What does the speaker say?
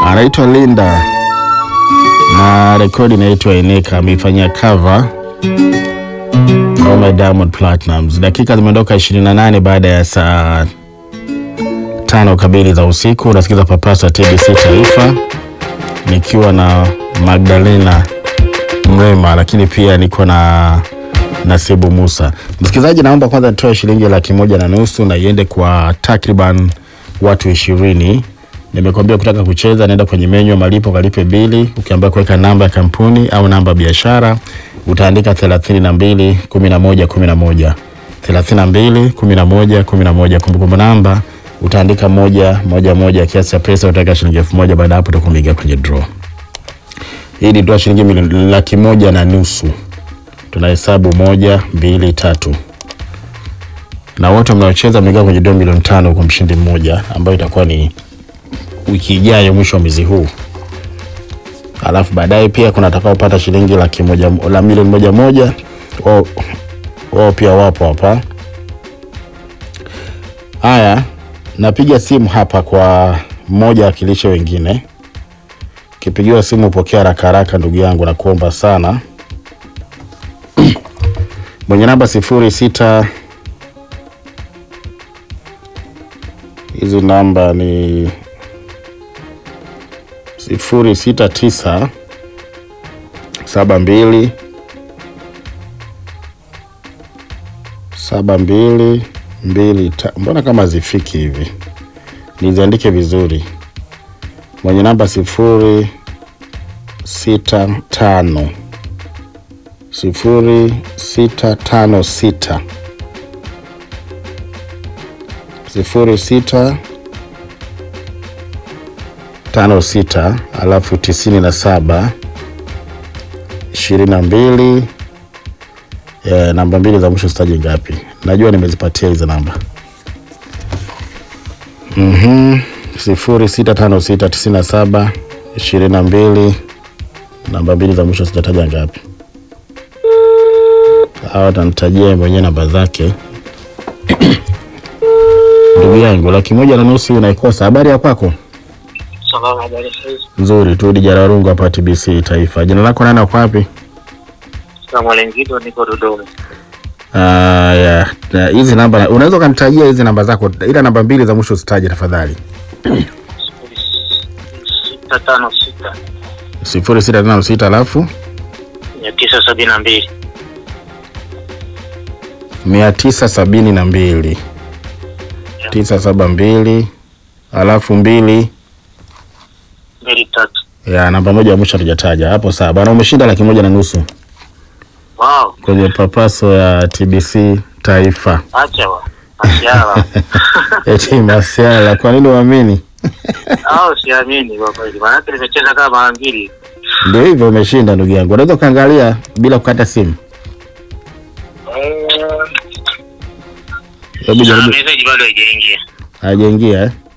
anaitwa Linda na rekodi inaitwa Eneka, ameifanyia cover Ngoma Diamond Platnumz. Dakika zimeondoka 28 baada ya saa tano kamili za usiku. Unasikiza papasa TBC Taifa nikiwa na Magdalena Mrema, lakini pia niko na Nasibu Musa. Msikilizaji, naomba kwanza nitoe shilingi laki moja na nusu na iende kwa takriban watu ishirini. Nimekwambia kutaka kucheza, naenda kwenye menyu ya malipo, kalipe bili. Ukiambia kuweka namba ya kampuni au namba ya biashara, utaandika thelathini na mbili kumi na moja kumi na moja thelathini na mbili kumi na moja kumi na moja Kumbukumbu namba utaandika moja moja moja, kiasi cha pesa utaweka shilingi elfu moja Baada ya hapo utakuwa umeingia kwenye draw. Hii ni draw shilingi milioni laki moja na nusu. Tunahesabu moja, mbili, tatu, na wote mnaocheza mnaingia kwenye draw milioni tano kwa mshindi mmoja, ambayo itakuwa ni wiki ijayo mwisho wa mwezi huu. Alafu baadaye pia kuna atakaopata shilingi laki moja la milioni moja moja, wao wao pia wapo hapa. Haya, napiga simu hapa kwa mmoja akilisha wengine. Kipigiwa simu pokea haraka haraka, ndugu yangu, nakuomba sana. mwenye namba sifuri sita hizi namba ni sifuri sita tisa saba mbili saba mbili mbili ta. Mbona kama zifiki hivi? Niziandike vizuri. Mwenye namba sifuri sita tano sifuri sita tano sita sifuri sita tano sita alafu tisini na saba ishirini na mbili Eh, namba mbili za mwisho sitaji ngapi? Najua nimezipatia hizo namba. Mhm. sifuri sita tano sita tisini na saba ishirini na mbili namba mbili za mwisho sitataja ngapi. Hawa atanitajia mwenyewe namba zake. Ndugu yangu, laki moja na nusu unaikosa. Habari ya kwako? Salama, habari saizi. Nzuri tu, Dijararungu hapa TBC Taifa. Jina lako nani, uko wapi? Samwalengito, niko Dodoma. Ah, ya. Na hizi namba unaweza ukanitajia hizi namba zako, ila namba mbili za mwisho usitaje tafadhali. sifuri sita tano sita sifuri sita tano sita alafu mia tisa sabini na mbili mia tisa sabini na mbili tisa saba mbili alafu mbili mbili tatu. ya namba moja ya mwisho hatujataja hapo. Sawa bwana, umeshinda laki moja na nusu Wow, kwenye papaso ya TBC Taifa. acha wa asiala Eti masiala, kwa nini uamini? au siamini kwa kweli, maanake nimecheza kama mara mbili. Ndio hivyo, umeshinda ndugu yangu. Unaweza ukaangalia bila kukata simu. Hebu Ah, jaribu. message bado haijaingia. Hajaingia eh?